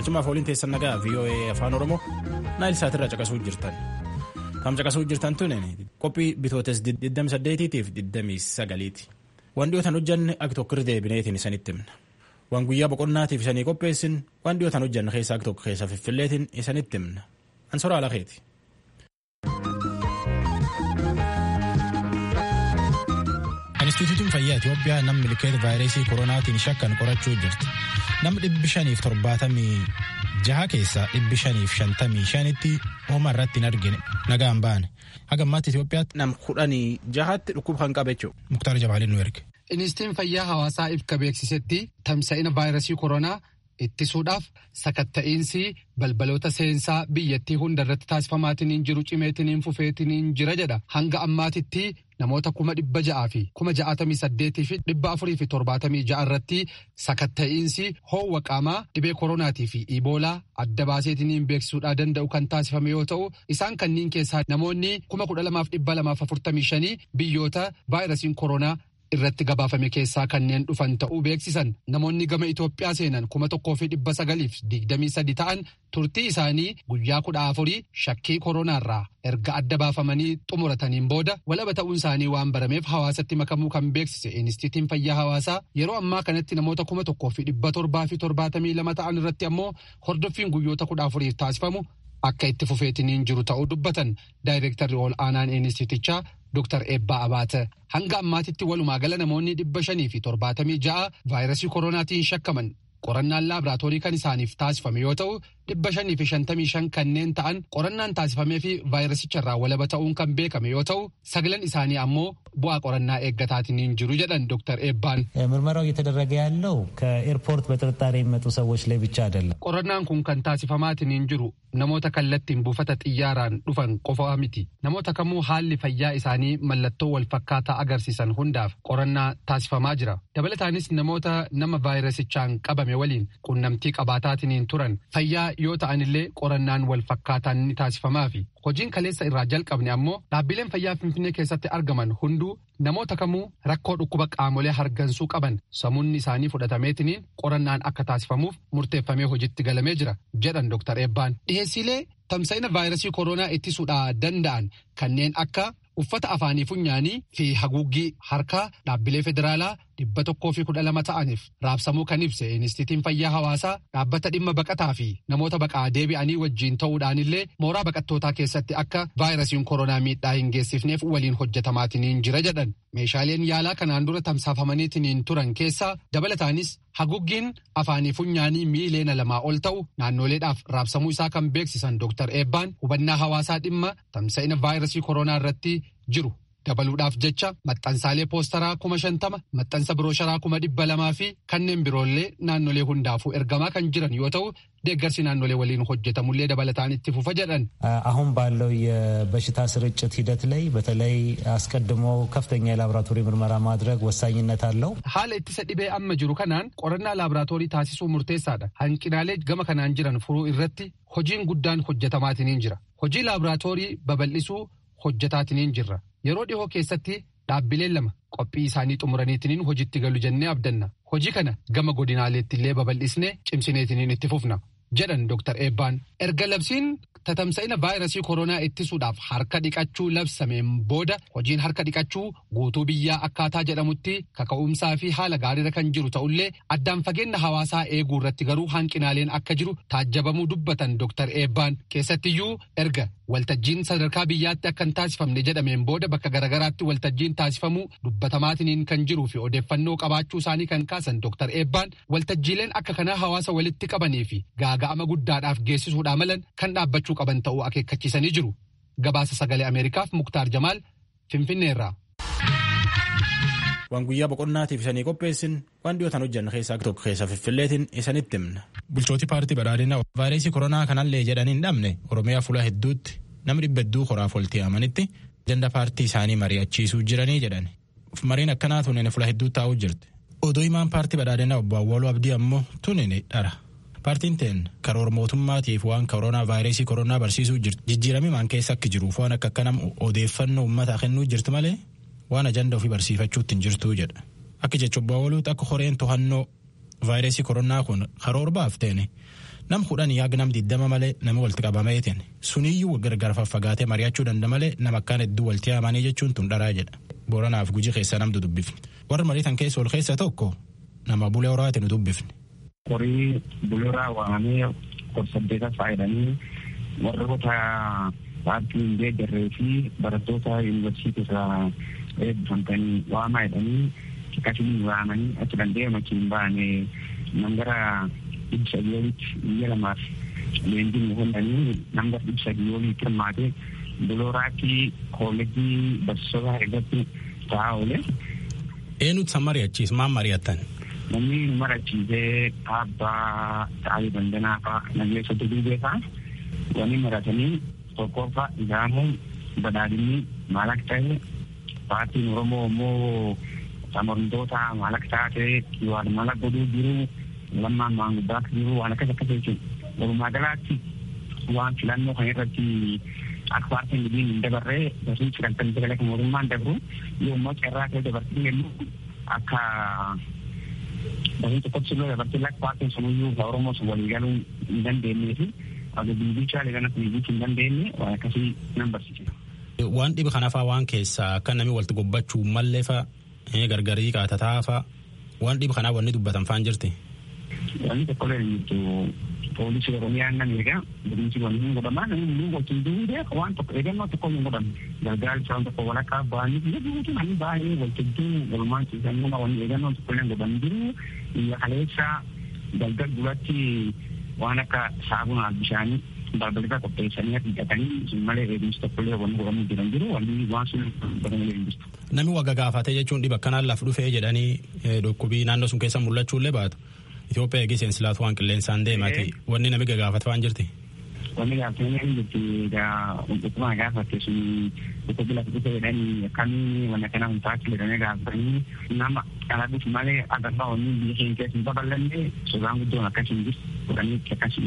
galchumaaf waliin teessan nagaa VOA afaan oromoo naayil saatirraa caqasuu jirtan kam caqasuu jirtan tun qophii bitootes 28tiif 29ti waan dhiyootan hojjanne akka tokko irra deebineetiin isanitti himna waan guyyaa boqonnaatiif isanii qopheessin waan dhiyootan hojjanne keessaa akka tokko keessa fiffilleetiin isanitti himna ansoraa alakeeti. Inistituutiin fayyaa Itoophiyaa namni milkeeta vaayirasii koronaatiin shakkan qorachuu jirti. Nama dhibbi shaniif torbaatamii jaha keessaa dhibbi shaniif shantamii shanitti hooma irratti hin argine nagaan baane. Haga ammaatti Itoophiyaatti nama kudhanii jahatti dhukkuba kan qabe jechuudha. Muktaar Jabaaliin nu erge. Inistituutiin fayyaa hawaasaa ibka beeksisetti tamsa'ina vaayirasii koronaa ittisuudhaaf sakatta'iinsi balbaloota seensaa biyyattii hunda irratti taasifamaatiin jiru cimeetiin fufeetiin jira jedha hanga ammaatitti namoota kuma dhibba ja'aa fi kuma ja'atamii saddeetii fi dhibba afurii fi torbaatamii ja'a irratti sakatta'iinsi hoowwa qaamaa dhibee koronaatii fi iboolaa adda baaseetiin beeksisuudhaa danda'u kan taasifame yoo ta'u isaan kanniin keessaa namoonni kuma kudha lamaaf dhibba lamaaf afurtamii shanii biyyoota vaayirasiin koronaa irratti gabaafame keessaa kanneen dhufan ta'uu beeksisan namoonni gama Itoophiyaa seenan kuma tokkoo fi dhibba sagaliif digdamii sadi ta'an turtii isaanii guyyaa kudha afurii shakkii koronaarraa erga adda baafamanii xumurataniin booda walaba ta'uun isaanii waan barameef hawaasatti makamuu kan beeksise Inistituutiin Fayyaa Hawaasaa yeroo ammaa kanatti namoota kuma tokkoo fi dhibba torbaa fi torbaatamii lama ta'an irratti ammoo hordoffiin guyyoota kudha afuriif taasifamu akka itti fufeetiniin jiru ta'uu dubbatan daayireektarri ol aanaan Inistituutichaa Dr. Eebbaa Abaate hanga ammaatitti walumaa gala namoonni dhibba shanii fi torbaatamii ja'a vaayirasii koronaatiin shakkaman qorannaan laaboraatoorii kan isaaniif taasifame yoo ta'u dhibba shanii fi shantamii shan kanneen ta'an qorannaan taasifamee fi vaayirasicharraa walaba ta'uun kan beekame yoo ta'u sagalan isaanii ammoo bu'aa qorannaa eeggataatiin jiru jedhan ዶክተር ኤባን ምርመራው እየተደረገ ያለው ከኤርፖርት በጥርጣሬ የሚመጡ ሰዎች ላይ ብቻ አይደለም። qorannaan kun kan taasifamaatiin jiru namoota kallattiin buufata xiyyaaraan dhufan qofa miti namoota kamuu haalli fayyaa isaanii mallattoo wal fakkaataa agarsiisan hundaaf qorannaa taasifamaa jira dabalataanis namoota nama vaayirasichaan qabame waliin qunnamtii qabaataatiin turan fayyaa yoo ta'anillee qorannaan wal fakkaataan ni taasifamaa fi hojiin kaleessa irraa jalqabne ammoo dhaabbileen fayyaa finfinnee keessatti argaman hunduu namoota kamuu rakkoo dhukkuba qaamolee hargansuu qaban samuunni isaanii fudhatameetiniin qorannaan akka taasifamuuf murteeffamee hojiitti galamee jira jedhan Dr. Eebbaan. Dhiheessiilee tamsa'ina vaayirasii koronaa ittisuudhaa danda'an kanneen akka uffata afaanii funyaanii fi haguuggii harkaa dhaabbilee federaalaa dhibba tokkoo fi kudha lama ta'aniif raabsamuu kan ibse Inistituutiin Fayyaa Hawaasaa dhaabbata dhimma baqataa fi namoota baqaa deebi'anii wajjiin ta'uudhaanillee mooraa baqattootaa keessatti akka vaayirasiin koronaa miidhaa hin geessifneef waliin hojjetamaatiin jira jedhan. Meeshaaleen yaalaa kanaan dura tamsaafamaniitiin turan keessaa dabalataanis haguuggiin afaanii funyaanii miileena lamaa ol ta'u naannoleedhaaf raabsamuu isaa kan beeksisan Dr. Eebbaan hubannaa hawaasaa dhimma tamsa'ina vaayirasii koronaa irratti jiru. dabaluudhaaf jecha maxxansaalee poostaraa kuma shantama maxxansa birooshara kuma dhibba lamaa fi kanneen biroollee naannolee hundaafuu ergamaa kan jiran yoo ta'u deeggarsi naannolee waliin hojjetamullee dabalataan itti fufa jedhan. አሁን ባለው የበሽታ ስርጭት ሂደት ላይ በተለይ አስቀድሞ ከፍተኛ የላቦራቶሪ ምርመራ ማድረግ ወሳኝነት አለው። haala ittisa dhibee amma jiru kanaan qorannaa laaboraatoorii taasisuu murteessaadha hanqinaalee gama kanaan jiran furuu irratti hojiin guddaan hojjetamaatiin jira hojii laaboraatoorii babal'isuu hojjetaatiin jirra. yeroo dhihoo keessatti dhaabbileen lama qophii isaanii xumuraniitiin hojiitti galu jennee abdanna hojii kana gama godinaaleetti illee babal'isnee cimsineetiin itti fufna jedhan Dr. Eebbaan erga labsiin tatamsa'ina vaayirasii koronaa ittisuudhaaf harka dhiqachuu labsameen booda hojiin harka dhiqachuu guutuu biyyaa akkaataa jedhamutti kaka'umsaa fi haala gaariirra kan jiru ta'ullee addaan fageenya hawaasaa eeguu irratti garuu hanqinaaleen akka jiru taajjabamuu dubbatan Dr. Eebbaan keessattiyyuu erga waltajjiin sadarkaa biyyaatti akka hin taasifamne jedhameen booda bakka garagaraatti waltajjiin taasifamuu dubbatamaatiin kan jiruu fi odeeffannoo qabaachuu isaanii kan kaasan Dr. Eebbaan waltajjiileen akka kanaa hawaasa walitti qabanii fi gaaga'ama guddaadhaaf geessisuudhaa malan kan dhaabbachuu qaban ta'uu akeekkachiisanii jiru. Gabaasa sagalee Ameerikaaf Muktaar Jamaal Finfinneerraa. Waan guyyaa boqonnaatiif isanii qopheessin waan dhiyootaan hojjanne keessaa tokko keessa fiffilleetiin isanitti himna. Bulchooti paartii badhaadhinaa vaayirasii koronaa kanallee jedhanii hin dhabne Oromiyaa fuula hedduutti namni dhibba hedduu horaaf walitti amanitti ajanda paartii isaanii mari'achiisuu jiranii jedhan. Mariin akkanaa tunin fuula hedduu taa'uu jirti. Odoo himaan paartii badhaadhinaa obbo Awwaaluu Abdii ammoo tunin dhara. Paartiin teen karoora mootummaatiif waan koronaa vaayirasii koronaa barsiisuu jirti. Jijjiiramii maan keessa akka jiruuf waan akka kanam odeeffannoo uummataa kennuu jirti malee waan ajanda ofii barsiifachuutti hin jirtuu jedha. Akka jecha obbo Awwaluutti akka horeen to'annoo vaayirasii koronaa kun karoora baafteeni nam kudhanii haga nam diddama malee nami walitti qabameetiin suniyyuu gargar faffagaatee mari'achuu danda'a malee nama akkaan hedduu walitti haamanii jechuun tun dharaa jedha booranaaf guji keessa namtu dubbifne warra mariitan keessa ol keessa tokko nama bulee horaati nu dubbifne. Horii bulee horaa waamamee kor-saddeeta faayidanii warroota paartii hin deeggarree fi barattoota yuunivarsiitii irraa eebbifamtanii waamaa jedhanii akkasiin waamanii achi danda'e makiin baane nam gara dhibba sadii olitti biyya lamaaf leenjiin hundanii nam gara dhibba sadii olitti hirmaate bulooraatti koolejii barsiisota irratti ta'aa oole. Eenyutu san mari'achiis maal mari'attan? Namni marachiisee abbaa ta'anii dandanaa fa'aa nageessa duduubee fa'aa wani maratanii tokkoffaa ilaamuun badhaadhinni maal akka ta'e paartiin Oromoo immoo amantoota maal akka taate waan maal akka godhuu jiru lammaan maanguddaa akka jiru waan akkas akkas jechuudha. Walumaa galaatti waan filannoo kan irratti akka paartiin ligiin hin dabarree barsiin sagantaan sagalee kan mootummaan dabru yommuu carraa ta'e dabartiin jennu akka barsiin tokkotti illee dabartiin akka paartiin sunuyyuu ka Oromoo sun walii galuu hin dandeenyee fi akka bilbiichaa leegana bilbiichuu hin dandeenye waan akkasii nan barsiise. Waan dhiba kanafaa waan keessaa akka namni walitti gobbachuu mallee fa'a gargarii qaatataa fa'a waan dhiba kanaa wanni dubbatan faan jirti. Wanni tokkollee hin jirtu poolisii Oromiyaa nan eega bulchiinsi wanni hin godhamaa namni hunduu wajjin duudee waan tokko eegannoo tokko hin godhamu gargaarri isaan tokko walakkaa ba'anii biyya guutuu namni baay'ee waltajjii walumaan ciisan nama wanni eegannoo tokkollee hin godhamu jiru biyya kaleessa galgal duratti waan akka saabunaa bishaanii balbalata qopheessanii hidhatanii malee eegumsi tokkollee wanni godhamu jiran jiru wanni waan sun godhamu hin jirtu. Namni wagga gaafatee jechuun dhiba akkanaan laf dhufee jedhanii dhukkubii naannoo sun keessa mul'achuullee baatu. Itoophiyaa eegee seensilaatu waan qilleensaan deemati wanni nami gagaafatu waan jirti. Wanni gaafatanii hin jirti dhukkubaa gaafatte sun dhukkubi lafa dhufe jedhanii akkamii wanna kana hin taatu jedhanii gaafatanii nama dhaladhuuf malee agarraa wanni biyya keenya keessa hin babal'anne sodaan guddoon akkas hin jirtu godhanii akkas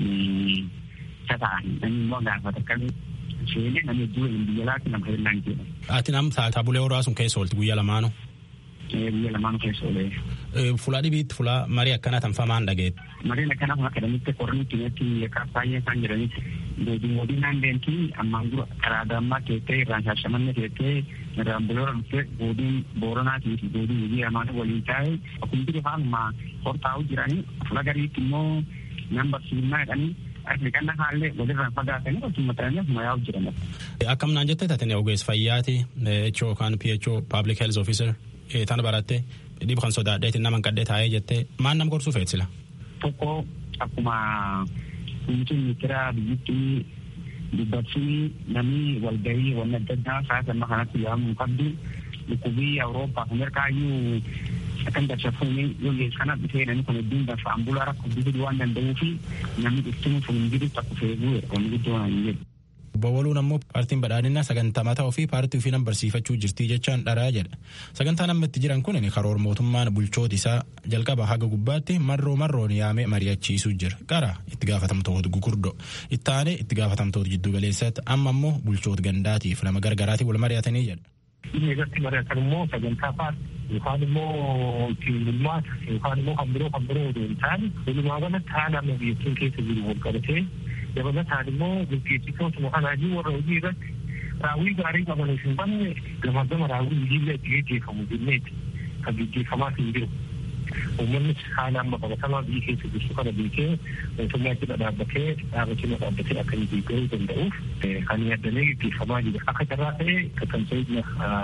ta'an namni immoo gaafata akkamii seenee namni iddoo biyya laatti nama hirnaan jedha. Ati nam taabulee horaa sun keessa oolti guyyaa lamaanuu. biyya lamaan keessa oolee. Fulaa dhibiitti fulaa marii akkanaa tanfamaan dhageetti. Mariin akkanaa kun akka dhamitti qorni kinetti akka baay'ee isaan jedhanitti deebiin moodii naan deemti ammaan dura karaa dammaa teettee irraan shaashamanne teettee irraan buloora dhuftee boodiin booranaatii fi boodiin hojii lamaan waliin taa'e akkuma jiru haaluma hortaa'u jiranii fula gariitti immoo nan barsiifnaa jedhanii Afrikaan haallee walirraan fagaatanii akkuma ta'anii akkuma yaa'u jiran. Akkam naan jettee taatanii ogeessa fayyaati HO yookaan PHO Public Health Officer tana baratte dhibu kan sodaadheetiin nama kadhee taa'ee jettee maal nama gorsuu feetsila. Tokko akkuma kunuunsuun ministeera biyyattii dubbachuun namni walgahii wanni adda addaa sa'aatii amma kanatti yaa'amuu qabdu dhukkubii Awurooppaa fi Ameerikaayyuu akkan darsafuun yoo kana dhufee namni kun hedduun danfa ambulaa rakkoo guddisuu waan danda'uu fi namni dhuftuun sun hin jiru takku feeguu wanni guddoo hin jedhu. Bawwaluun ammoo paartiin badhaadhinaa sagantaa mataa ofii paartii ofii nan barsiifachuu jirtii jechaan dharaa jedha. Sagantaan amma itti jiran kun karoora mootummaan bulchoota isaa jalqaba haga gubbaatti marroo marroon yaamee mari'achiisuu jira. Qara itti gaafatamtoota gugurdoo itti aanee itti gaafatamtoota jiddu galeessaatti amma ammoo bulchoota gandaatiif lama gargaraatii wal mari'atanii jedha. Inni irratti mari'atan immoo sagantaa paartii yookaan immoo ittiin bulmaata yookaan immoo kan biroo kan biroo odoo hin taane walumaa galatti haala amma biyyattiin keessa jiru wal qabatee dabalataan immoo gaggeessitootuma kanaayyuu warra hojii irratti raawwii gaarii qabaniif hin banne gama gama raawwii hojiillee itti gaggeeffamu jenneeti kan gaggeeffamaa hin jiru. Uummanni haala amma qabatamaa biyya keessa jirtu kana beekee mootummaa jala dhaabbatee dhaaba cina dhaabbatee akka inni deeggaruu danda'uuf kan yaadamee gaggeeffamaa jira. Akka carraa ta'ee kakkamsa'idna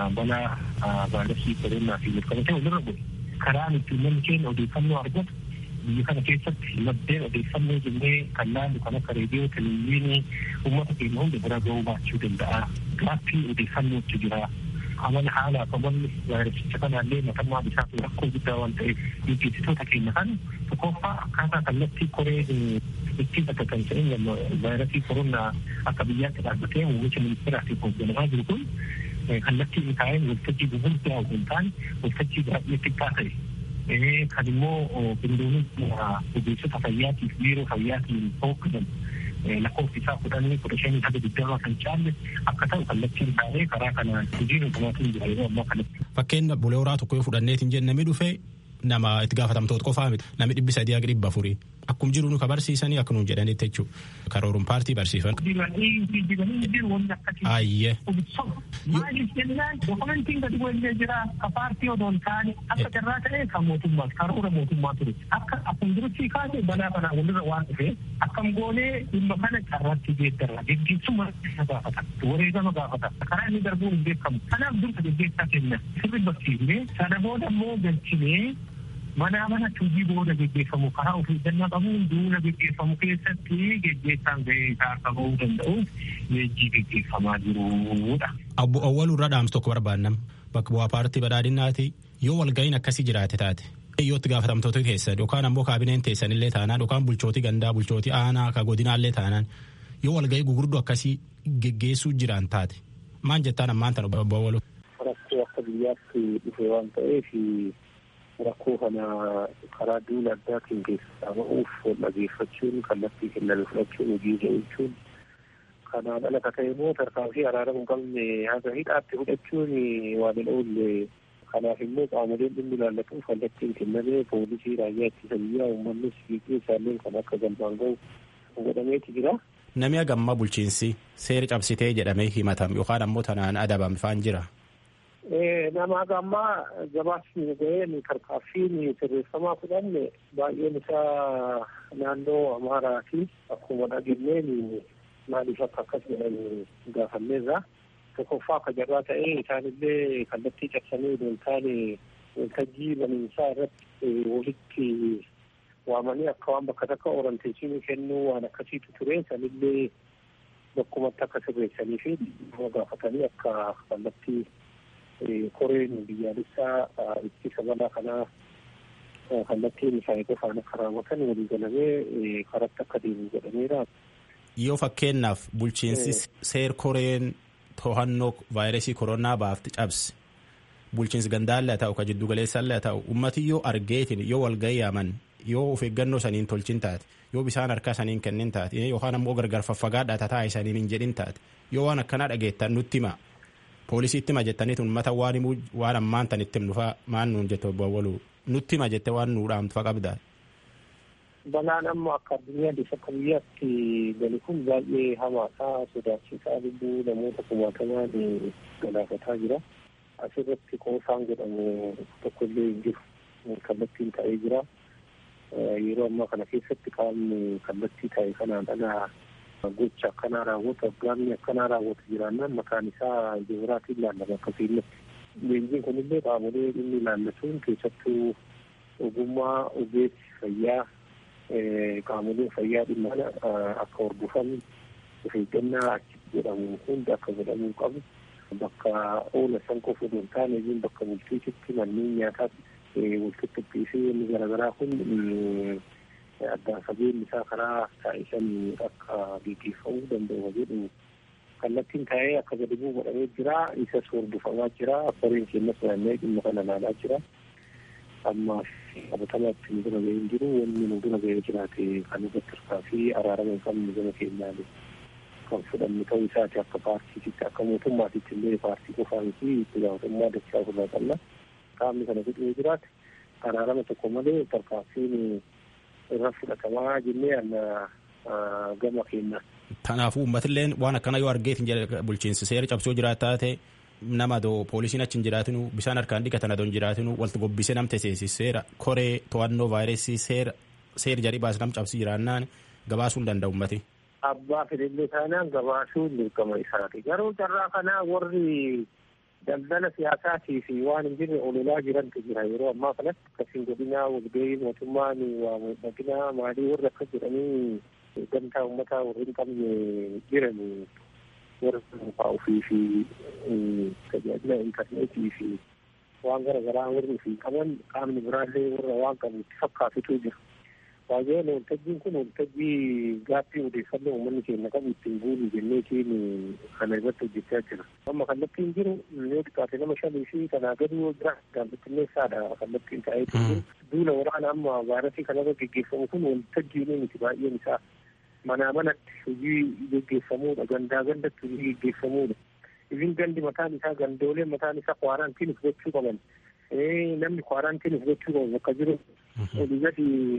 balaa vaayirasii koronaa fi mirkanatee walirra bu'e. Karaan ittiin namni keenya odeeffannoo argatu biyya kana keessatti maddeen odeeffannoo jennee kan laallu kan akka reediyoo televezyiinii uummata keenya hunda bira ga'uu baachuu danda'a. Gaaffii odeeffannootu jira. Amala haala qabanni vaayirasicha kanaallee matammaa isaa rakkoo guddaa waan ta'eef gaggeessitoota keenya kan tokkoffaa akkaataa kallattii koree ittiin akka kan ta'e vaayirasii koronaa akka biyyaatti dhaabbatee muummicha ministeeraatiin hoogganamaa jiru kun kallattii inni taa'een waltajjii gurguddaa osoo hin taane waltajjii baay'ee xiqqaa ta'e kan immoo qindoominni ogeessota fayyaatiif biiroo fayyaatiin hoogganan lakkoofsi isaa kudhanii kudha shanii haga digdamaa kan caalle akka ta'u kallattiin taa'ee karaa kana hojiin hundumaatiin jira yeroo ammaa kanatti. Fakkeenya bulee horaa tokko yoo fudhanneetiin jenne namni dhufee nama itti gaafatamtoota qofaa miti namni dhibbi sadii haga dhibba afurii Akkum jiru nu ka barsiisanii akka nuun jedhanitti jechuudha. Karooruun paartii barsiifan. Ayyee. Maaliif jennaan dokumentiin gadi bu'ee jira ka paartii odoo hin taane akka carraa ta'e kan mootummaa karoora mootummaa ture. Akka akkuma duratti kaase balaa kanaa walirra waan dhufe akkam goonee dhimma kana carraatti geeddarra geggeessuma gaafata wareegama gaafata karaa inni darbuun hin beekamu. Kanaaf dursa geggeessaa kenna sirri barsiifnee sana booda immoo galchinee manaa mana hojii booda geggeeffamu karaa ofii eeggannaa qabuun duula geggeeffamu keessatti geggeessaan gahee isaa akka bahuu danda'uuf leenjii geggeeffamaa jirudha. Abbo Awwaluu irra dhaamsu tokko barbaannam bakka bu'aa paartii badhaadhinaati yoo walga'iin akkasii jiraate taate. Yoo itti gaafatamtoota keessan yookaan ammoo kaabineen teessanillee taanaan yookaan bulchootii gandaa bulchootii aanaa ka godinaallee taanaan yoo walga'ii gugurdoo akkasii geggeessuu jiran taate maan jettaan ammaan tan obbo Awwaluu. Rakkoo akka biyyaatti dhufe waan ta'eef rakkoo kana karaa duula addaatiin keessaa ba'uuf wal dhageeffachuun kallattii kenname fudhachuun hojiirra oolchuun kanaan ala ka ta'e immoo tarkaanfii araarama hin qabne haga hidhaatti fudhachuun waan hin oolle kanaaf immoo qaamoleen dhimmi ilaallatuuf kallattiin kennamee poolisii raayyaa ittisa biyyaa uummannis fiigee isaalleen kan akka galmaan ga'u godhameeti jira. Namni hagammaa bulchiinsi seera cabsitee jedhamee himatam yookaan ammoo tanaan adabame faan jira. nama hagammaa gabaasni ga'een tarkaaffiin sirreeffamaa fudhanne baay'een isaa naannoo amaaraati akkuma dhageenyeen maaliif akka akkas jedhan gaafanneerra tokkoffaa akka jarraa ta'ee isaanillee kallattii cabsanii odoo hin taane waltajjii baniinsaa irratti walitti waamanii akka waan bakka takka oranteessinii kennuu waan akkasiitu ture sanillee bakkumatti akka sirreessanii fi gaafatanii akka kallattii koreen biyyaalessaa ittisa balaa kanaa kallattiin isaanii qofaan akka raawwatan walii galamee karatti akka deemu godhameera. Yoo fakkeenyaaf bulchiinsi seer koreen to'annoo vaayirasii koronaa baafti cabse bulchiinsi gandaallee haa ta'u ka jiddu galeessaallee haa ta'u ummati yoo argeetin yoo walgahii yaaman yoo of eeggannoo saniin tolchin taate yoo bishaan harkaa saniin kennin taate yookaan ammoo gargar faffagaadhaa tataa isaniin hin jedhin taate yoo waan akkanaa dhageettan nutti hima poolisiitti hima jettaniitu uummata waan himuu waan ammaan tan itti himnu maan nuun jette obbo Awwaluu nutti hima jette waan nuu dhaamtu qabdaa. Balaan amma akka addunyaa akka biyyaatti gali kun baay'ee hamaasaa sodaachisaa lubbuu namoota kumaatamaa galaafataa jira. Asirratti qoosaan jedhamu tokkollee hin jiru kallattiin ta'ee jira. Yeroo ammaa kana keessatti qaamni kallattii ta'e kanaan ala gocha akkanaa raawwatu aggaamni akkanaa raawwatu jiraannaan maqaan isaa jibiraatiin ilaallama akkasiin leenjiin kunillee qaamolee dhimmi ilaallatuun keessattuu ogummaa ogeessi fayyaa qaamoleen fayyaa dhimma akka hordofan of eeggannaa achitti jedhamu hundi akka godhamuu qabu bakka oola san qofa odoo hin taane iyyuu bakka bultiititti manneen nyaataatti walqixxuqqii fi inni garaagaraa kun addaan fageenyi isaa karaa taasisan akka gaggeeffamuu danda'u jedhu kallattiin taa'ee akka gadi bu'u godhamee jira isas hordofamaa jira koreen keenyas naanna'ee dhimma kana ilaalaa jira amma qabatamaatti nu dura ga'ee hin jiru wanni nu dura ga'ee jiraate kan irratti hirkaa fi araarama hin qabne gama keenyaan kan fudhannu ta'uu isaati akka paartiititti akka mootummaatitti illee paartii qofaa miti itti gaafatamummaa dachaa ofirraa qabna qaamni kana fidhee jiraate araarama tokko malee tarkaanfiin irra fudhatamaa jennee anna gama keenya. Kanaafuu uummatilleen waan akkana yoo argeetin jedhe bulchiinsi seera cabsoo jiraata taate nama adoo poolisiin achi hin jiraatinu bishaan harkaan dhiqatan adoo hin jiraatinu walti gobbisee nam teseesi seera koree to'annoo vaayirasii seera seera jarii baas nam cabsi jiraannaan gabaasuu hin danda'u uummati. Abbaa fedhillee taanaan gabaasuun dirqama isaati. Garuu carraa kanaa warri daldala siyaasaatii fi waan hin jirre ololaa jirantu jira yeroo ammaa kanatti akkasiin godinaa walgahii mootummaan waa miidhaginaa maalii warri akkas jedhanii gamtaa uummataa warri hin qabne jiran warra dhuunfaa ofii fi tajaajila intarneetii fi waan gara garaa warri ofii qaban qaamni biraallee warra waan qabu itti fakkaatutu jira. Baay'een waltajjiin kun waltajjii gaaffii odeeffannoo uummanni keenya qabu ittiin guuru jenneetiin kana irratti hojjechaa jira. Amma kallattiin jiru yoo xiqqaate nama shanii fi kanaa gadi yoo jira gaazexeessaadha kallattiin taa'ee jiru. Duula waraana amma vaayirasii kanarra geggeeffamu kun waltajjiin miti baay'een isaa manaa manatti hojii geggeeffamuudha gandaa gandatti hojii geggeeffamuudha. Isin gandi mataan isaa gandooleen mataan isaa kwaaraantiinis gochuu qaban. Namni kwaaraantiinis gochuu qabu bakka jiru olii gadi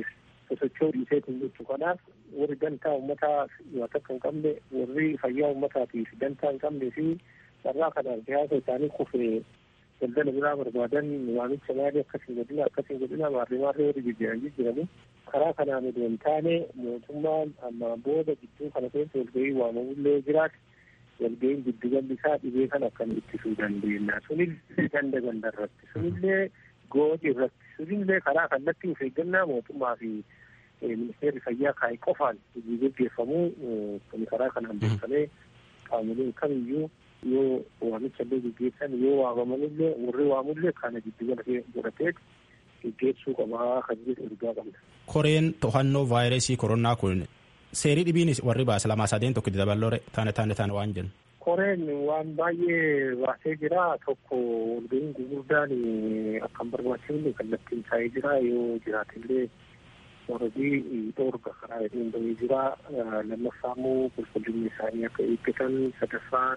sosochoo dhiiseetiin jechuu kanaaf warri dantaa uummataa yoo takka hin qabne warri fayyaa uummataatiif dantaa hin qabnee fi carraa kanaaf siyaasa isaanii kufee daldala biraa barbaadan waamicha maalii akkasiin godhina akkasiin godhina maarree maarree warri jijjiiranii jiranii karaa kanaan odoo hin taane mootummaan ammaan booda gidduu kana keessa walgahii waamamullee jiraate walgahiin giddugalli isaa dhibee kan akkam ittisuu dandeenya sunillee ganda ganda irratti sunillee gooti irratti sunillee karaa kallattii of eeggannaa mootummaa fi ministeerri fayyaa kaa'e qofaan hojii gaggeeffamuu kun karaa kanaan beekamee qaamoleen kamiyyuu yoo waamicha illee gaggeessan yoo waamamanillee warri waamullee kana giddugala godhatee gaggeessuu qabaa kan jedhu ergaa qabna. Koreen to'annoo vaayirasii koronaa kun seerii dhibiin warri baasa lamaa sadeen tokko dabalore taane taane taane waan jennu. Koreen waan baay'ee baasee jira tokko walgahiin gurguddaan akkan barbaachifne kallattiin taa'ee jira yoo jiraatillee warrabii dhoorga karaa hedduun bahee jira lammaffaa immoo qulqullinni isaanii akka eeggatan sadaffaa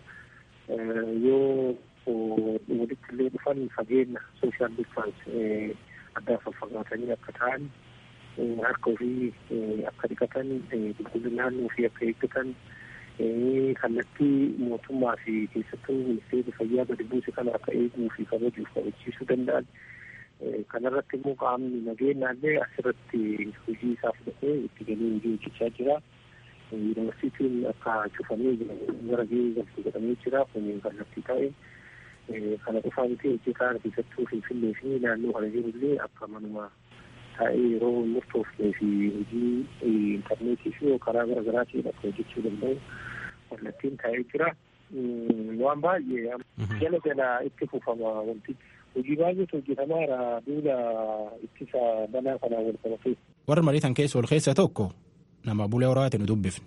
yoo walitti illee dhufan fageenya sooshaal distaans addaa faffagaatanii akka ta'an harka ofii akka dhiqatan qulqullina naannoo ofii akka eeggatan kallattii mootummaa fi keessattuu ministeerri fayyaa gadi buuse kana akka eeguu fi kabajuuf kabachiisuu danda'an kanarratti immoo qaamni nageenyaallee asirratti hojii isaa fudhatee itti galee hojii hojjechaa jira. Yuunivarsiitiin akka cufamee gara gahee galtu godhamee jira kun kallattii ta'e kana qofaa miti hojii kaan keessattuu finfinnee fi naannoo kana jirullee akka manuma taa'ee yeroo murtoofnee fi hojii intarneetii fi karaa gara garaatiin akka hojjechuu danda'u kallattiin taa'ee jira. Waan baay'ee jala jala itti fufama wantichi. hojii baay'eetu hojjetamaara duula ittisa balaa kanaan wal qabatee. Warra mariitan keessa ol keessa tokko nama bulee horaati nu dubbifne.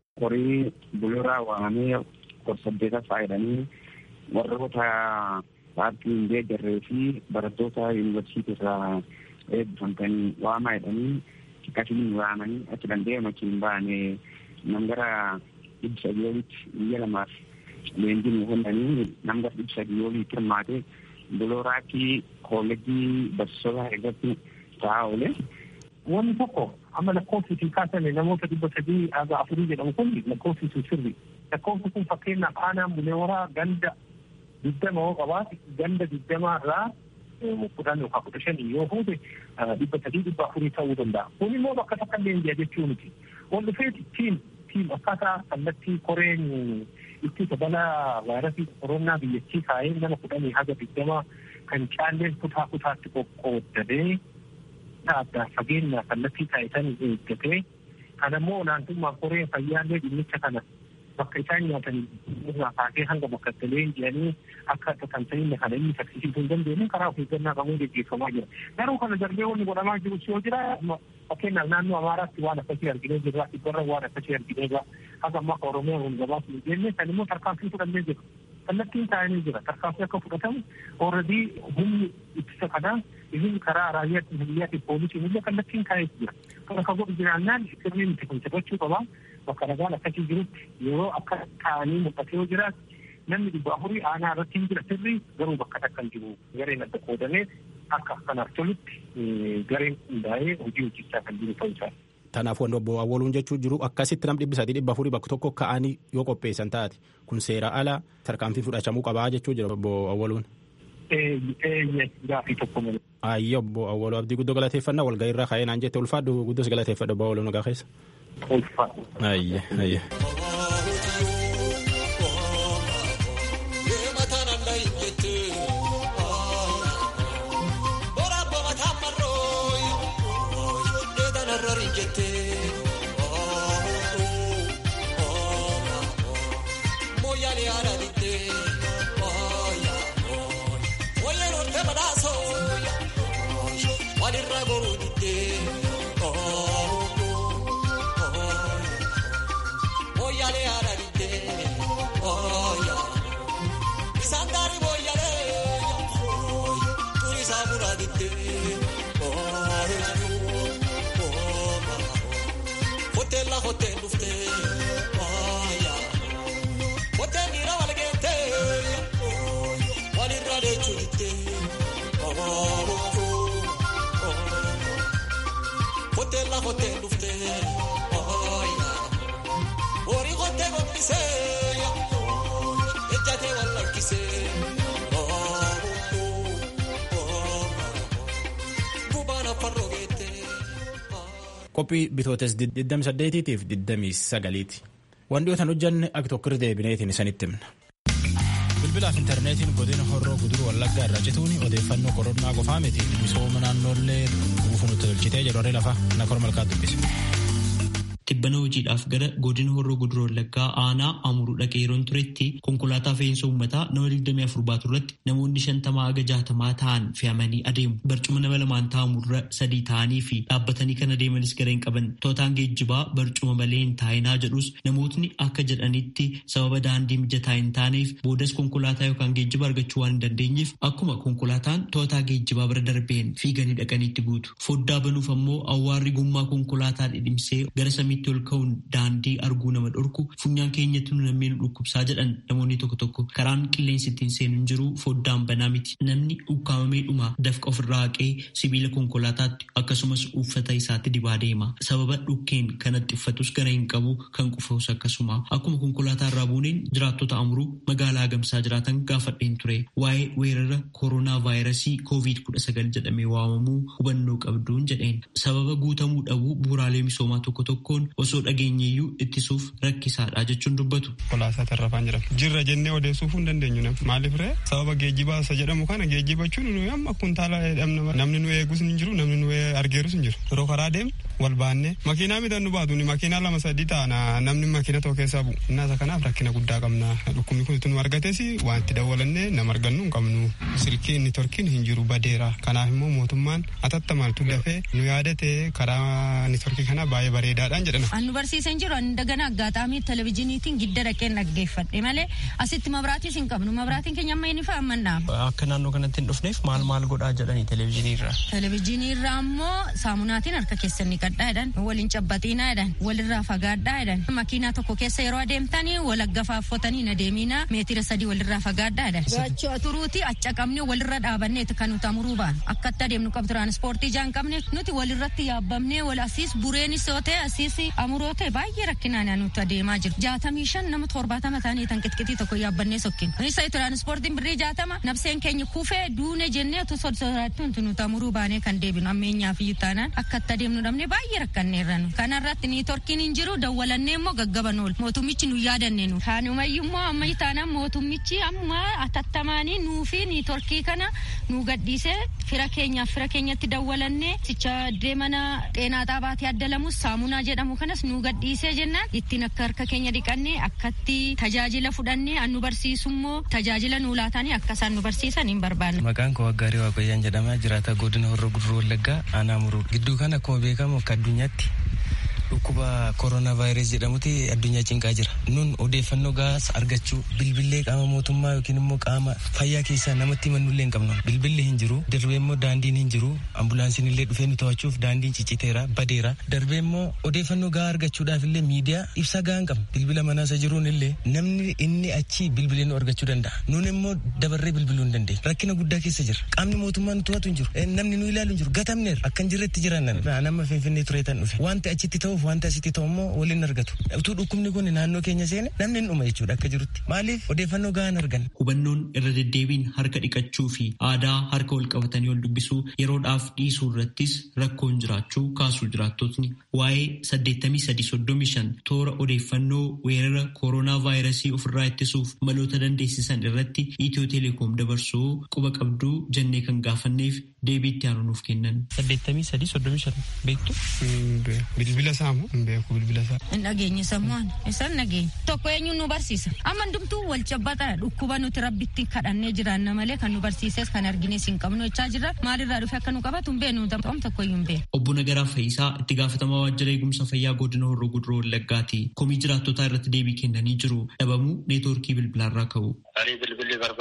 Horii bulee horaa waamamee gorsaddeeta faayidanii warroota paartii hin deeggarree fi barattoota yuunivarsiitii irraa eebbifamtanii waamaa jedhanii akkasiin waamanii achi danda'e machiin baane nam gara dhibba sadii olitti biyya lamaaf leenjii nu kennanii nam gara dhibba sadii olitti hirmaate bulooraatti koolejii barsiisota irratti ta'aa oole. Wanni tokko amma lakkoofsiitiin kaasame namoota dhibba sadii haga afurii jedhamu kun lakkoofsiisu sirri. Lakkoofsi kun fakkeenyaaf aanaan bulee horaa ganda digdama yoo qabaate ganda digdamaa irraa kudhan yookaan kudha shanii yoo fuute dhibba sadii dhibba afurii ta'uu danda'a. Kun immoo bakka takka leenji'a jechuu miti. Wal dhufeeti tiim tiim akkaataa kallattii koreen ittisa balaa vaayirasii koronaa biyyattii kaa'ee nama kudhanii haga digdama kan caalleen kutaa kutaatti qoqqooddatee adda fageenya kallattii taasisan eeggatee kan ammoo olaantummaa koreen fayyaallee dhimmicha kana bakka isaan nyaatan irraa kaasee hanga bakka itti leenji'anii akka tamsa'inna kana inni saffisiisuu hin dandeenye karaa of eeggannaa qabuun gaggeeffamaa jira. Garuu kana darbee wanni godhamaa jiru yoo jira fakkeenyaaf naannoo Amaaraatti waan akkasii arginee jirra dhibbarra waan akkasii arginee jira haga amma akka Oromiyaa kun gabaasuu hin jenne kan immoo tarkaanfii fudhannee jira. Kallattiin taa'anii jira tarkaanfii akka fudhatamu ooradii humni ittisa kanaa isin karaa raayyaa biyyaatti poolisiin illee kallattiin taa'ee jira. Kana kan godhu jiraannaan sirni nuti kun taphachuu qabaa. bakka nagaan akkasii jirutti yeroo akka ta'anii mul'ate yoo jiraatu namni dhibba afurii aanaa irratti hin jira sirrii garuu bakka takka hin jiru gareen adda qoodamee akka kanaaf tolutti gareen hundaa'ee hojii hojjechaa kan jiru ta'uu isaa. Kanaaf wanti obbo Awwaluun jechuu jiru akkasitti nam dhibbi sadii dhibba afurii bakka tokko ka'anii yoo qopheessan taate kun seera ala tarkaanfii fudhachamuu qabaa jechuu jira obbo Awwaluun. Eeyyee gaafii tokko malee. Ayyo obbo Awwaluu abdii guddoo galateeffannaa walgahii irra ka'ee naan jette ulfaadhu guddoos galateeffadhu obbo Awwaluun nagaa keessa. Ulfaadhu. Ayye ayye. kottee lafottee dhuftee horii kottee gombisee ejjatee wal lakkisee gubaan afaan rogeettee. qophii bitootes 28tiif 29ti waan dhiyootan hojjanne akka tokko deebineetiin isanitti himna. bilbilaaf intarneetiin godina horroo guduruu wallaggaa irraa cituun odeeffannoo koronaa qofaa miti misooma naannoollee guutuu nutti tolchitee jedhu harree lafaa nakor malkaa dubbise. Tibbana hojiidhaaf gara godina horroo guduruu wallaggaa aanaa amuruu dhaqee yeroon turetti konkolaataa fe'iinsa uummataa nama 24 baatu irratti namoonni shantamaa haga jaatamaa ta'an fe'amanii adeemu. Barcuma nama lamaan taa'amurra sadii ta'anii fi dhaabbatanii kan adeemanis gara hin qaban. Tootaan geejjibaa barcuma malee hin taa'inaa jedhus namootni akka jedhanitti sababa daandii mijataa hin taaneef boodas konkolaataa yookaan geejjiba argachuu waan hin dandeenyeef akkuma konkolaataan tootaa geejjibaa bira darbeen fiiganii dhaqaniitti guutu. Foddaa banuuf ammoo awwaarri gommaa konkolaataa dhidhimsee gara samiitti ol ka'uun daandii arguu nama dhorku funyaan keenyatti nu namni nu dhukkubsaa jedhan namoonni tokko tokko karaan qilleensi ittiin seenu hin jiru foddaan banaa miti namni ukkaamamee dhuma dafqa ofirraa haqee sibiila konkolaataatti akkasumas uffata isaatti dibaa deema sababa dhukkeen kanatti uffatus gara hin qabu kan qufus akkasuma akkuma konkolaataa irraa buuneen jiraattota amuruu magaalaa gamsaa jiraatan gaafadheen ture waa'ee weerara kooroonaa vaayirasii koovid kudha sagal jedhamee waamamuu hubannoo qabduun jedheen sababa guutamuu dhabuu bu'uuraalee misoomaa tokko tokkoon osoo dhageenyeeyyuu ittisuuf rakkisaadha jechuun dubbatu. Konkolaataa tarrafaan jedhama. Jirra jennee odeessuuf hin dandeenyu nam. Maaliif ree sababa geejjibaa isa jedhamu kana geejjibachuun nuyi amma kuntaala dhabna namni nu eegus hin jiru namni nu argeerus hin jiru. Yeroo karaa deemnu wal baannee makiinaa miidhan nu baatu makiinaa lama sadii ta'ana namni makiina tokko keessaa bu'u. Innaasa kanaaf rakkina guddaa qabna. Dhukkubni kun nu argates wanti dawwalannee nama argannu hin qabnu. Silkiin nitorkiin hin jiru badeera. Kanaaf immoo mootummaan atattamaltu dafee nu yaadate karaa nitorkii kana baay'ee bareedaadhaan jedhama. Annu barsiisan jiru ani dagana aggaataamii televizyiiniitiin gidda dhaqeen dhaggeeffadhe malee asitti mabraatiis hin qabnu mabraatiin keenya amma inni fa'a mannaa. Akka naannoo kanatti hin dhufneef maal maal godhaa jedhanii televizyiinii irraa. Televizyiinii irraa ammoo saamunaatiin harka keessan ni qadhaa jedhan waliin cabbaxiinaa jedhan walirraa fagaadhaa jedhan makiinaa tokko keessa yeroo adeemtanii wal aggafaaffatanii na deemiinaa meetira sadii walirraa fagaadhaa jedhan. Gaachoo turuuti acca qabne walirra dhaabanneeti kan nuti amuruu baan akkatti adeemnu qabu tiraanispoortii jaan qabne nuti walirratti yaabbamnee wal asiis bureenis yoo ta'e asiis amuroo ta'e baay'ee rakkinaan nuti adeemaa jiru. Jaatamii shan nama torbaatama ta'anii tan qixqitii tokko yaabbannee sokkin. Isa tiraanispoortiin birrii jaatama nabseen keenya kufee duune jennee tu sodaattu nuti amuruu baanee kan deebinu ammeenyaaf iyyuu taanaan akkatti adeemnu dhabne baay'ee rakkanneerra nu. Kanarratti ni torkiin hin jiru dawwalannee immoo gaggaban oolu. Mootummichi nu yaadanne nu. Kaanumayyuu immoo ammayyu taanaan mootummichi amma atattamaanii nuu fi ni torkii kana nu gadhiisee fira keenyaaf fira keenyatti dawwalannee sicha deemana xeenaa xaabaatti addalamus saamunaa jedhamu kanas nu gadhiisee jennaan ittiin akka harka keenya dhiqannee akkatti tajaajila fudhannee an nu barsiisummoo tajaajila nu laatanii akka isaan nu barsiisan hin barbaanne. Maqaan koo Waggaarii Waaqayyaan jedhama jiraata godina Horroo Guduruu Wallaggaa aanaa muruu gidduu kana akkuma beekamu akka addunyaatti dhukkuba kooroonaa vaayirasii jedhamuti addunyaa cinqaa jira. Nun odeeffannoo gaas argachuu bilbillee qaama mootummaa yookiin immoo qaama fayyaa keessaa namatti himannullee hin qabnu. Bilbilli hin jiru darbee immoo daandiin hin jiru ambulaansiin illee dhufee nu to'achuuf daandiin cicciteera badeera. Darbee immoo odeeffannoo gaa argachuudhaaf illee miidiyaa ibsa gaa hin qabnu. Bilbila manaa isa jiruun illee namni inni achi bilbilee nu argachuu danda'a. Nun immoo dabarree bilbiluu hin dandeenya. Rakkina guddaa keessa jira. Qaamni mootummaa nu to'atu hin jiru. Namni nu ilaalu hin jiru. Gatamneera. Akka hin jirretti jiran nama finfinnee tureetan dhufe. Wanti achitti ta'uuf wanta asitti ta'u immoo waliin argatu. Utuu dhukkubni kun naannoo keenya seene namni hin dhuma jechuudha akka jirutti. Maaliif odeeffannoo gahaan argan. Hubannoon irra deddeebiin harka dhiqachuu fi aadaa harka wal qabatanii wal dubbisuu yeroodhaaf dhiisuu irrattis rakkoon jiraachuu kaasuu jiraattotni waa'ee 8335 toora odeeffannoo weerara kooroonaa vaayirasii ofirraa ittisuuf maloota dandeessisan irratti Itiyoo Teleekoom dabarsuu quba qabduu jennee kan gaafanneef deebiitti aanuuf kennan. 8335 beektu. Bilbila saamu hin beeku bilbila isaa. Hin dhageenye sammuun isaan dhageenya. Tokko eenyuun nu barsiisa. Amma hundumtuu wal cabbataa dhukkuba nuti rabbitti kadhannee jiraanna malee kan nu barsiises kan argines hin qabnu jechaa jirra. Maalirraa dhufe akka nu qabatu hin beeknu ta'um tokko iyyuu hin beeknu. Obbo Nagaraa Fayyisaa itti gaafatamaa waajjira eegumsa fayyaa godina Horroo Guduroo Wallaggaati. Komii jiraattotaa irratti deebii kennanii jiru. Dhabamuu neetwoorkii bilbilaarraa ka'u. Ani bilbilli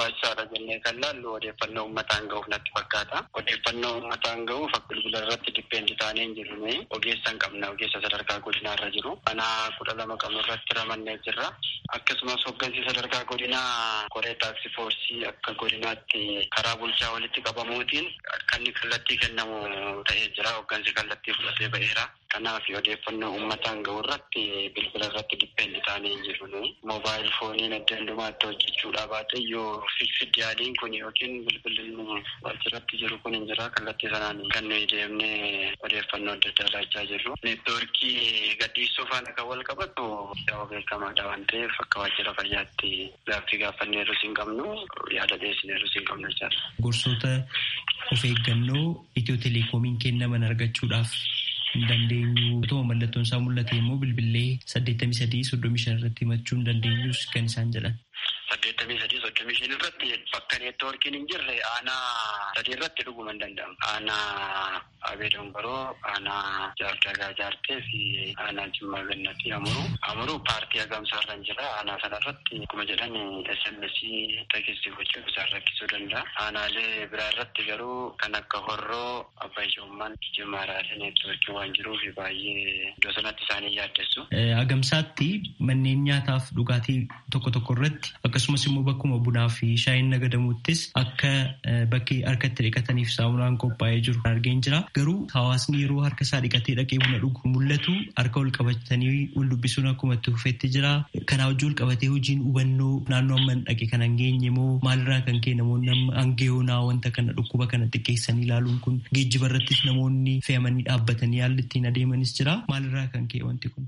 barbaachisaadha jennee kan laallu odeeffannoo uummataan ga'uuf natti fakkaata. Odeeffannoo uummataan ga'uuf bilbila irratti dippeendi taanee hin jirre ogeessa hin qabna ogeessa sadarkaa godinaa irra jiru. Kanaa kudha lama qabnu irratti ramannee jirra. Akkasumas hoggansi sadarkaa godinaa koree taaksii foorsii akka godinaatti karaa bulchaa walitti qabamuutiin akka inni kallattii kennamu ta'ee jira. Hoggansi kallattii fudhatee ba'eera. Kanaaf odeeffannoo uummataan ga'u irratti bilbila irratti dippeendi taanee hin jirru. Moobaayil fooniin adda addumaatti hojjechuudhaa baate yoo fiksidi yaaliin kun yookiin bilbilli waajjiratti jiru kun hin jira kallattii sanaan kan nuyi deemnee odeeffannoo adda addaa laachaa jirru. Neetwoorkii gadhiisuu faana kan wal qabatu yoo beekamaadha waan ta'eef akka waajjira fayyaatti gaaffii gaafanneerus hin qabnu yaada dhiyeessineerus hin qabnu jechaadha. Gorsoota of eeggannoo itiyoo telekoomiin kennaman argachuudhaaf hin dandeenyu. Otoo mallattoon isaa mul'ate immoo bilbilee saddeettamii sadii soddomii shan irratti himachuu hin dandeenyus kan isaan jedhan. saddeettamii sadii soddomii shan irratti bakka neetwoorkiin hin jirre aanaa sadii irratti dhuguma hin danda'amu. Aanaa Abee Dongoroo, aanaa Jaardagaa Jaartee fi aanaa Jimmaa Gannatii Amuruu. Amuruu paartii hagamsaa irra hin jira. Aanaa sana irratti akkuma jedhan SMS teekistii gochuuf isaan rakkisuu danda'a. Aanaalee biraa irratti garuu kan akka Horroo, Abbaa Ijoommaan, Jimmaaraalee neetwoorkii waan jiruuf baay'ee iddoo sanatti isaanii yaaddessu. Hagamsaatti manneen nyaataaf dhugaatii tokko tokko irratti akkasumas immoo bakkuma bunaa fi shaayiin nagadamuuttis akka bakki harkatti dhiqataniif saamunaan qophaa'ee jiru argeen jira. Garuu hawaasni yeroo harka isaa dhiqatee dhaqee buna dhugu mul'atu harka ol qabatanii wal dubbisuun akkuma itti fufetti jira. Kanaa wajjin wal qabatee hojiin hubannoo naannoo amma dhaqe kan hangeenye moo maalirraa kan ka'e namoonni amma hangeeyoonaa wanta kana dhukkuba kana xiqqeessanii ilaaluun kun geejjiba irrattis namoonni fe'amanii dhaabbatanii haalli ittiin adeemanis jira. Maalirraa kan ka'e wanti kun?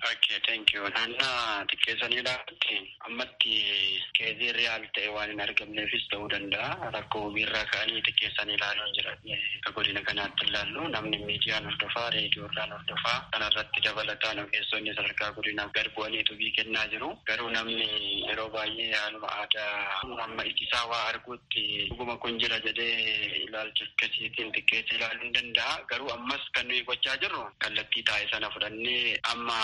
Naannoo xiqqeessanii ilaalutti ammatti keezii riyaal ta'e waan hin argamneefis ta'uu danda'a. Rakkoo hojiirraa ka'anii xiqqeessanii ilaaluun jira. Akka godina kanaatti ilaallu namni miidiyaan hordofaa, reediyoodhaan hordofaa kanarratti dabalataan ogeessonni sadarkaa godinaaf gad bu'anii tubii kennaa jiru. Garuu namni yeroo baay'ee haaluma aadaa amma ijisaa waa arguutti dhuguma kun jira jedhee ilaalcha akkasiitiin xiqqeessee ilaaluu hin danda'a. Garuu ammas kan nuyi gochaa jirru kallattii taa'e sana fudhannee amma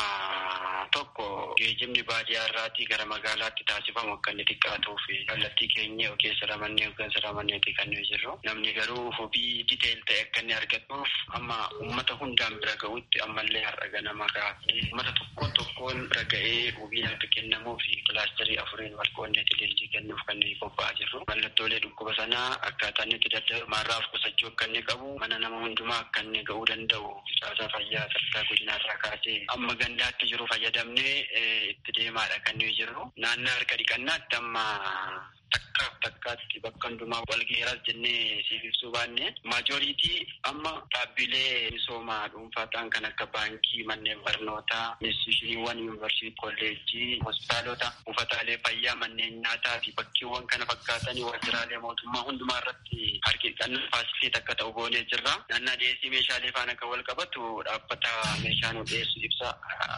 tokko geejjibni baadiyyaa irraatii gara magaalaatti taasifamu akka inni xiqqaatuuf kallattii keenya ogeessa ramannee hoggansa ramanneeti kan nuyi jirru. Namni garuu hubii diteel ta'e akka inni argatuuf amma uummata hundaan bira ga'utti ammallee har'a ganama gaafii uummata tokkoon tokkoon bira ga'ee hubiin akka kennamuuf kilaasterii afuriin wal qoonneeti leenjii kennuuf kan nuyi qophaa'aa jirru. Mallattoolee dhukkuba sanaa akkaataa inni itti daddarmaarraaf qusachuu akka inni qabu mana nama hundumaa akka inni ga'uu danda'u caasaa fayyaa sadarkaa godinaarraa kaasee amma gandaatti jiru fayyadamnee itti deemaadha kan nuyi jirru. Naannoo harka dhiqannaatti amma takka takkaatti bakka hundumaa wal geeraas jennee siif ibsuu baanne maajoriitii amma dhaabbilee misoomaa dhuunfaa ta'an kan akka baankii manneen barnootaa institushiniiwwan yuunivarsiitii kolleejjii hospitaalota buufataalee fayyaa manneen nyaataa fi bakkeewwan kana fakkaatanii waajjiraalee mootummaa hundumaa irratti harki dhiqannaa faasilitii akka ta'u goonee jirra. Naannaa dhiyeessii meeshaalee faana kan wal qabatu dhaabbata meeshaa nu dhiyeessu ibsa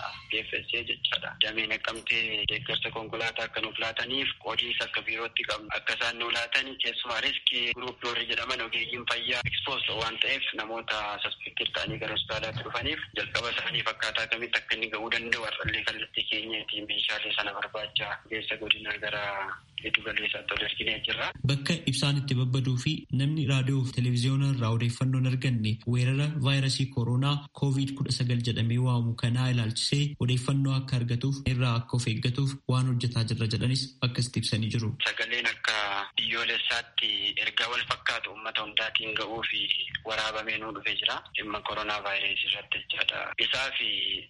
DFSA jechaadha. Damee naqamtee deeggarsa konkolaataa akka nuuf laataniif qoodiinsa akka biirootti qabnu akka isaan nu laatanii keessumaa riskii guruup doorri jedhaman ogeeyyiin fayyaa ekspoos waan ta'eef namoota saspektir ta'anii gara hospitaalaatti dhufaniif jalqaba isaanii fakkaataa kamitti akka inni ga'uu danda'u har'allee kallattii keenyaatiin meeshaalee sana barbaacha geessa godinaa gara giddu galeessaatti ol erginee jirra. Bakka ibsaan itti babbaduu fi namni raadiyoo fi televezyiyoona irraa odeeffannoo hin arganne weerara vaayirasii kooroonaa koovid kudha sagal jedhamee waamu kanaa ilaalchisee odeeffannoo akka argatuuf irraa akka of eeggatuuf waan hojjetaa jirra jedhanis akkasitti ibsanii jiru. Sagaleen akka biyyoolessaatti ergaa wal fakkaatu uummata hundaatiin ga'uu fi waraabamee nuu dhufee jira. Dhimma koronaa vaayirasii irratti jechaadha. Isaa fi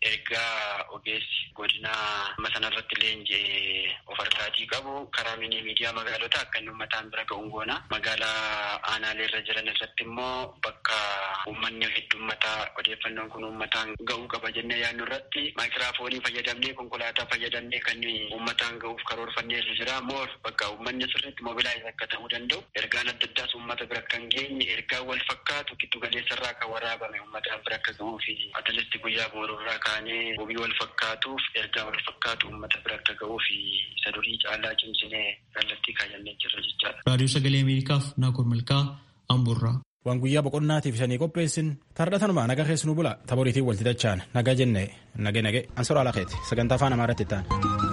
ergaa ogeessi godinaa amma sanarratti leenji'ee of harkaatii qabu karaa mini miidiyaa magaalota akka inni uummataan bira ga'uun goona. Magaalaa aanaalee irra jiran irratti immoo bakka uummanni heddummataa odeeffannoon kun uummataan ga'uu qaba jennee yaadnu irratti maayikiraafoonii fayyadamnee konkolaataa fayyadamnee kan uummataan ga'uuf karoorfannee jira. Moor bakka uummanni sirriitti mobilaayiz akka ta'uu danda'u ergaan adda addaas uummata bira kan geenye ergaa wal fakkaatu giddu galeessa irraa kan waraabame uummataan bira akka ga'uu fi atalisti guyyaa boorurraa kaanee hobii wal fakkaatuuf ergaa wal fakkaatu uummata bira akka ga'uu fi isa durii caalaa cimsinee kallattii kaayannee jirra jechaadha. Raadiyoo Sagalee Ameerikaaf Naakoor Malkaa Amburraa. Waan guyyaa boqonnaatiif isanii qopheessin tardhatanumaa naga keessanuu bula taboriitiin walti dachaan naga jenne nage nage ansoraa lakeeti sagantaa afaan amaaraatti ta'an.